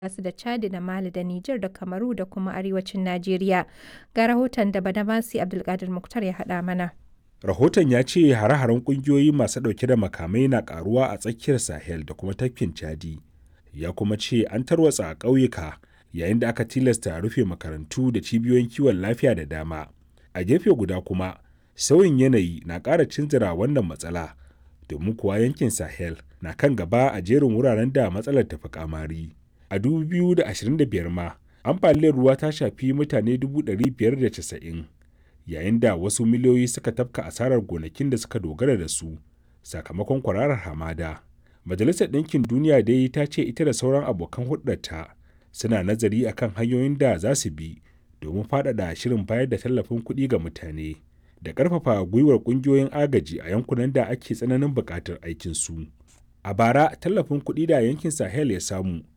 su da Chadi da Mali da Nijar da Kamaru da kuma arewacin Najeriya. Ga rahoton da Badamasi Abdulkadir Muktar ya haɗa mana. Rahoton ya ce hare-haren ƙungiyoyi masu ɗauke da makamai na ƙaruwa a tsakiyar Sahel da kuma tafkin Chadi. Ya kuma ce an tarwatsa a ƙauyuka yayin da aka tilasta rufe makarantu da cibiyoyin kiwon lafiya da dama. A gefe guda kuma, sauyin yanayi na ƙara cinzira wannan matsala, domin kuwa yankin Sahel na kan gaba a jerin wuraren da matsalar tafi kamari. A 2025 ma, ambaliyar ruwa ta shafi mutane 590 yayin da wasu miliyoyi suka tafka asarar gonakin da suka dogara da su sakamakon kwararar hamada. Majalisar Ɗinkin Duniya dai ta ce ita da sauran abokan hulɗarta suna nazari akan hanyoyin da za su bi domin faɗaɗa shirin bayar da tallafin kuɗi ga mutane da ƙarfafa gwiwar ƙungiyoyin agaji a yankunan da ake tsananin buƙatar aikinsu. A bara, tallafin kuɗi da yankin Sahel ya samu